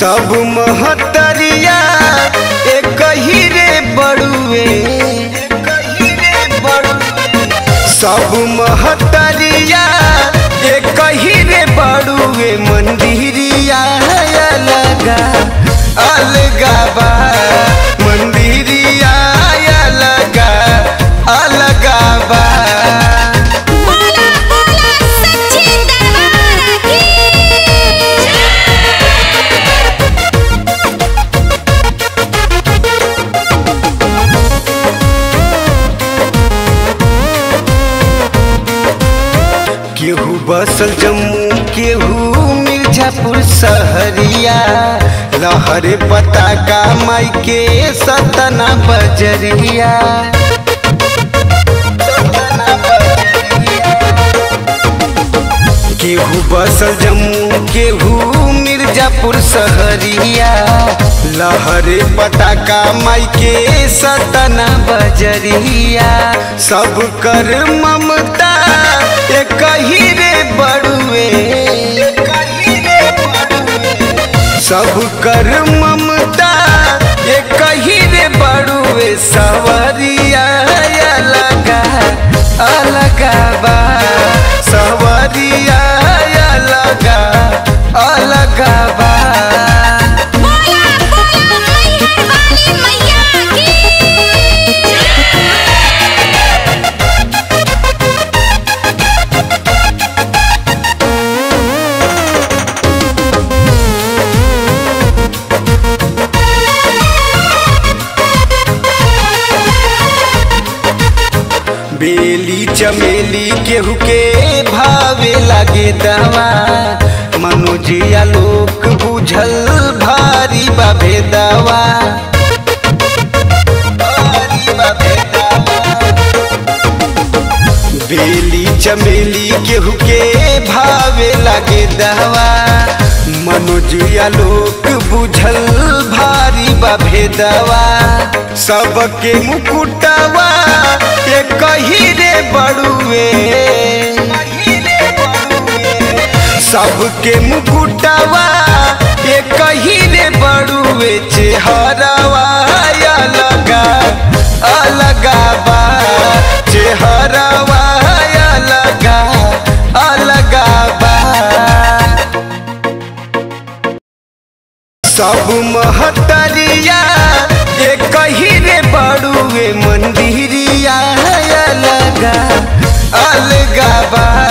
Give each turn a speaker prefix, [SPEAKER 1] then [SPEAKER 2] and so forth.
[SPEAKER 1] सब महतरिया एक ही रे बड़ुए सब महतरिया एक ही रे बड़ुए मंदिरिया अलगा अलगा बा मंदिरिया अलगा अलगा बा
[SPEAKER 2] बोला बोला सच्चे दरबार की
[SPEAKER 1] केहू बसल जम्मू केहू मिर्जापुर सहरिया लहरे पताका माई के सतना बजरिया सतना बजरिया। केहू बसल जम्मू केहू मिर्जापुर सहरिया लहरे पताका माई के सतना बजरिया सब कर ममता एक ही रे बड़ुए सब कर ममता एक ही रे बड़ुए सवरिया अलगा अलगा बा सवरिया अलगा अलगा बा
[SPEAKER 2] बोला बोला मैहर वाली मैया की
[SPEAKER 1] बेली चमेली केहू के भावे लागे दवा मनोजिया लोक बुझल भारी बाबे दवा भारी बाबे दवा। बेली चमेली केहू के भावे लागे दवा मनोजिया लोक बुझल भारी बाबे दवा सबके मुकुटवा के कही रे बड़ुए सबके मुकुटवा के कही रे बड़ुए चेहरवा अलगा अलगा बा चेहरवा अलगा अलगा बा सब महतरिया एक ही रे बड़ुए मंदिरिया अलगा अलगा बा